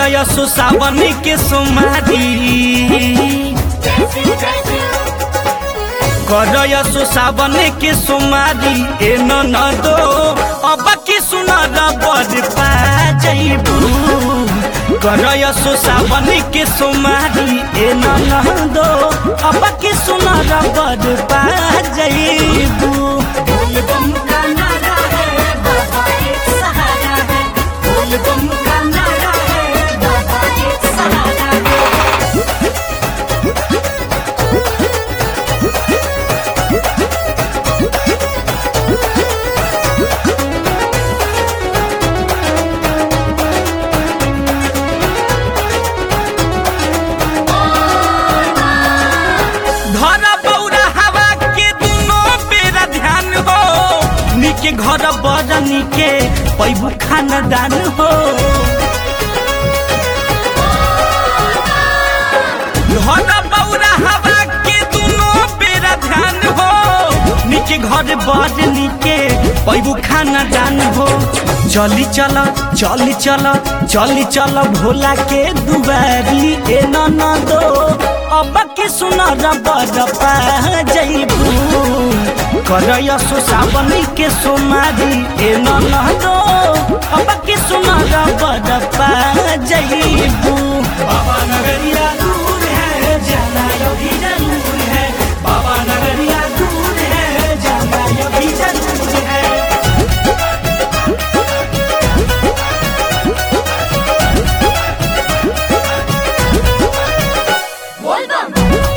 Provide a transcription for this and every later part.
करयसु सावन के सोमारी करयसु सावन के सोमारी ए न दो अब की सुनर बड़ पा जइबू करयसु सावन के सोमारी ए न दो अब की सुनर बड़ पा जइबू बोलबम का नारा है बाबा एक सहारा है बोलबम का नारा है बाबा एक सहारा है घर बौरा हवा के दुनो बेरा ध्यान हो निके घर बड़ निके पैबू खानदान हो घर बौरा हवा के दुनो बेरा ध्यान हो निके घर बड़ निके पैबू खानदान हो चली चल चली चल चली चल भोला के दुबारी ए न दो अब के सुनर बड़ पा जइबू करयसु सावन के सोमारी ए न दो अब के सुनर बड़ पा जइबू बाबा नगरिया दूर है जाना योगी जरूर है बाबा नगरिया दूर है जाना योगी जरूर है बोलबम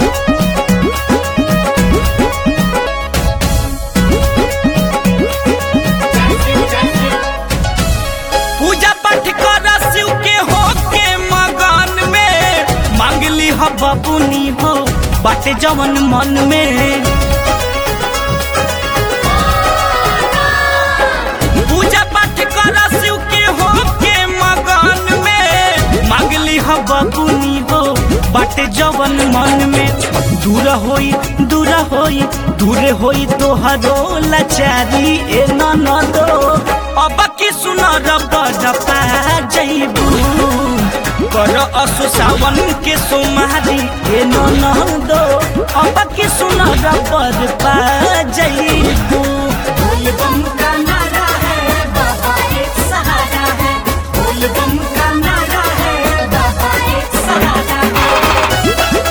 पूजा पाठ कर शिव के हो के मगन में मांगली हो बबुनी हो बाटे जवन मन में पूजा पाठ कर शिव के हो के मगन में मांगली हो बबुनी हो बाटे जवन मन में दूर होई दूर होई दूर होई तोहरो लाचारी ए न दो अब की सुनर बड़ पा जइबू कर असु सावन के सोमारी ए न दो अब की सुनर बड़ पा जइबू बोलबम का नारा है बाबा एक सहारा है बोलबम का नारा है बाबा एक सहारा है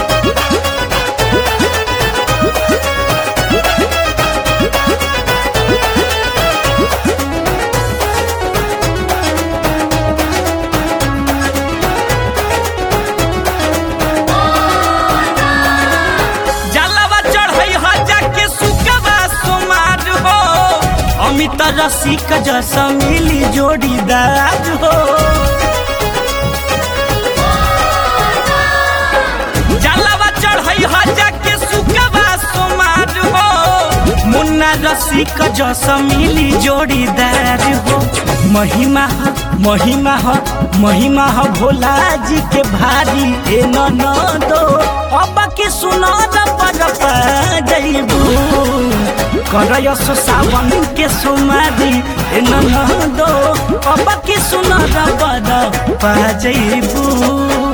जलवा चढ़ई ह जाके सुकवा सोमार हो अमित रसिक जस मिली जोड़ीदार हो जलवा चढ़ई ह जाके सुकवा सोमार हो मुन्ना रसिक जस मिली जोड़ीदार हो महिमा ह महिमा ह महिमा ह भोला जी के भारी ए न न दो अब के सुनर पर जइबू करयस सावन के सुमारी ए न न दो अब के सुनर पर पा जइबू